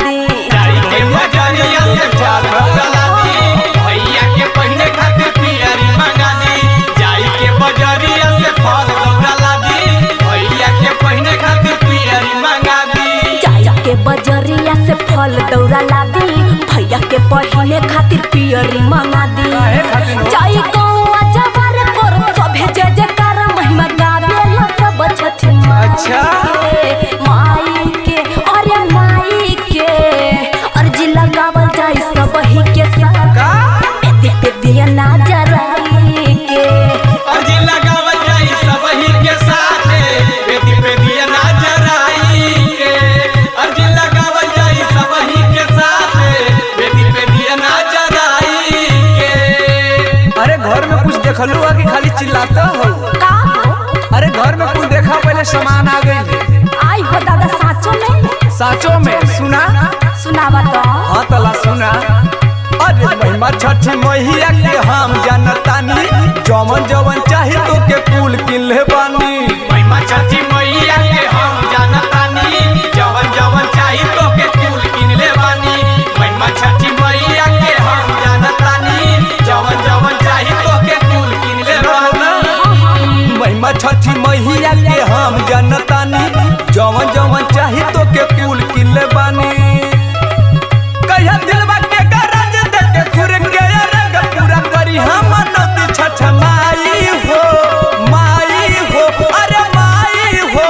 दी जाई के बजरिया से फल दौड़ा दी भैया के पहिने खातिर पियरी मंगा दी जाई के बजरिया से फल दौड़ा दी भैया के पहिने खातिर पियरी मंगा दी जाई के बजरिया से फल दौरा ला दी भैया के पहले खातिर पियरी मंगा दी काहे खातिर हो? जाई गौवा जवार पर सभे जय जयकार महिमा गावे ला सब छठ माई अच्छा। के, माई के अरे माई के अर्जी लगावल जाई सब ही के साथ का पेदी पेदिया ना जराई के अर्जी लगावल जाई सबही के साथे बेदी बेदिया ना जराई के अर्जी लगावल जाई सबही के साथे बेदी बेदिया ना जराई के अरे घर में कुछ देखलू है कि खाली चिल्लाता हो का हो अरे घर में कुछ देखा पहले सामान आ गई आई हो दादा साचो में साचो में सुना सुनावा तो हाँ तला सुना अरे महिमा छठी मैया के हम जानतानी जवन जवन चाही तो के कुल किले बानी महिमा छठी मैया के हम जानतानी जवन जवन चाही तो के फूल किनले बानी महिमा छठी मैया के हम जानतानी जवन जवन चाही तो के फूल किनले बानी महिमा छठी मैया के हम जानतानी जवन जवन चाही तो के कुल किले बानी कहिया दिलवा के गरज दे के सुर के रंग पूरा करी हम नदी छठ माई हो माई हो अरे माई हो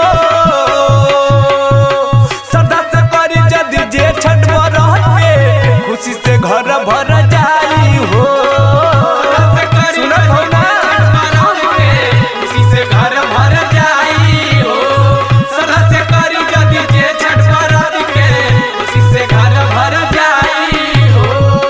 सदा से करी जदी जे छठ बरत पे खुशी से घर भर जाई हो सुनत हो ना खुशी से घर भर जाई हो सदा से करी जदी जे छठ बरत के खुशी से घर भर जाई हो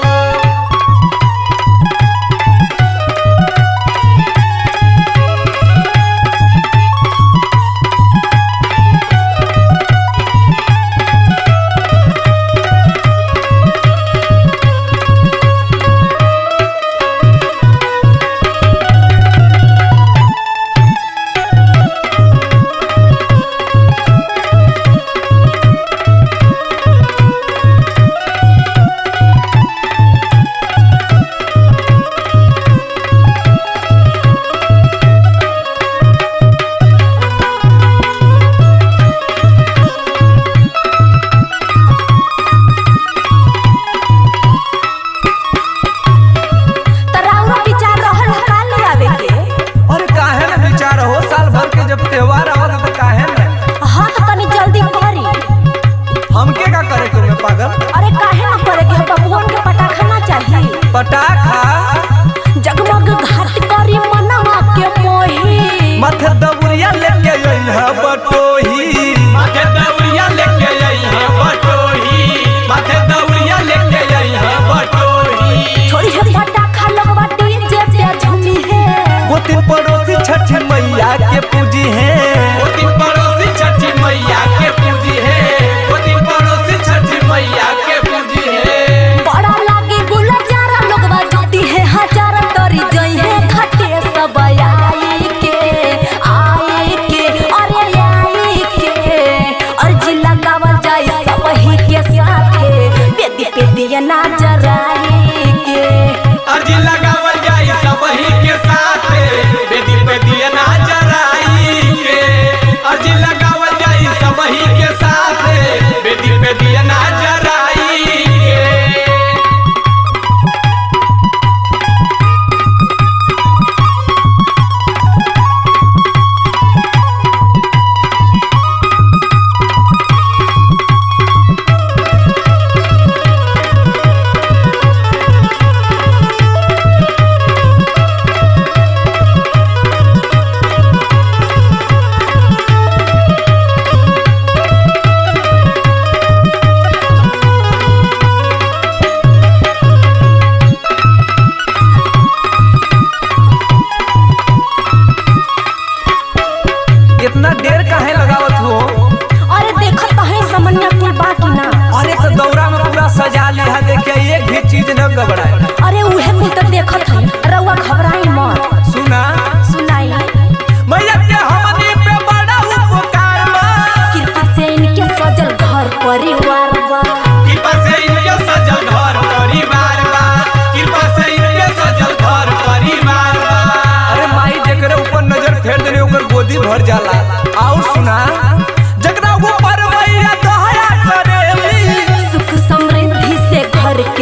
तराउरा विचार रहल है का ले आवे के अरे काहे ना विचार हो साल भर के जब त्योहार आवत है तो काहे ना हाँ तो तनी जल्दी करी हमके का करे के बा पागल अरे काहे ना करे के बबुअन के पटाखा ना चाहिए पटाखा जगमग घाट करी मनवा के मोही माथे दबुरिया लेके अइहा बटोही माथे दौड़िया लेके आई है बटोही माथे दौड़िया लेके आई है बटोही छोड़ी है पटाखा लगवा डीजे पे झूमी है वो दिन पड़ोसी छठ मैया के पूजी है वो दिन पड़ोसी छठी मैया के पूजी है वो दिन पड़ोसी छठी मैया के पूजी है बड़ा लागे गुलजारा लोगवा जोती है हजार तरी जई है घाटे सब आई के आई के अरे आई के अर्जी लगावल जाई सब ही के साथे बेदी पे दिया ना जराई के अर्जी लगावल जाई सबही के साथ बेदी पे दिया ना जराई के अर्जी लगावल जाई सबही के साथ बेदी पे दिया ना जराई के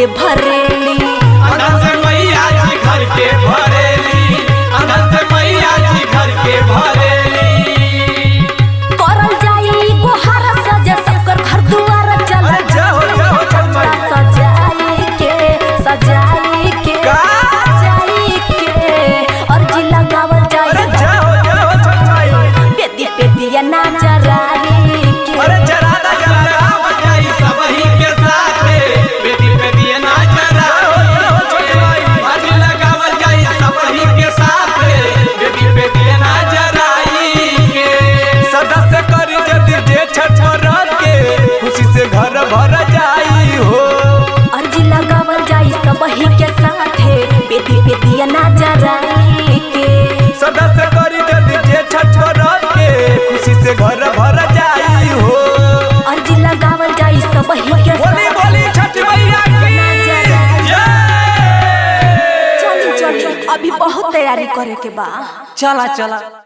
के भरेली अंधन से मैया जी घर के भरेली अंधन से मैया जी घर के भरेली करल जाई गोहार सजे सबकर घर दुआर चल अरे जाओ, जाओ, जाओ, माई। सजाई के सजाई के का? सजाई के और जिला गावल अरे जाई जाओ जाओ छठ माई बेदी बेदिया नाचराई के अरे जरा दा जरा दा गावल जाई सबही के साथे बेटी बेटी नाचर आज लगावल जाई सबही के साथे बेटी बेटी नाचर के सदस्य करी यदि जे छठ रात के खुशी से घर भर जाई हो और जिला गावल जाई सबही के साथे बेदी बेदिया नाचराई के सदस्य करी यदि जे छठ रात के खुशी से घर भर जाई हो और जिला गावल जाई सबही के बोली बोली छठ मैया की जय चली चली अभी बहुत तैयारी करे के बा चला चला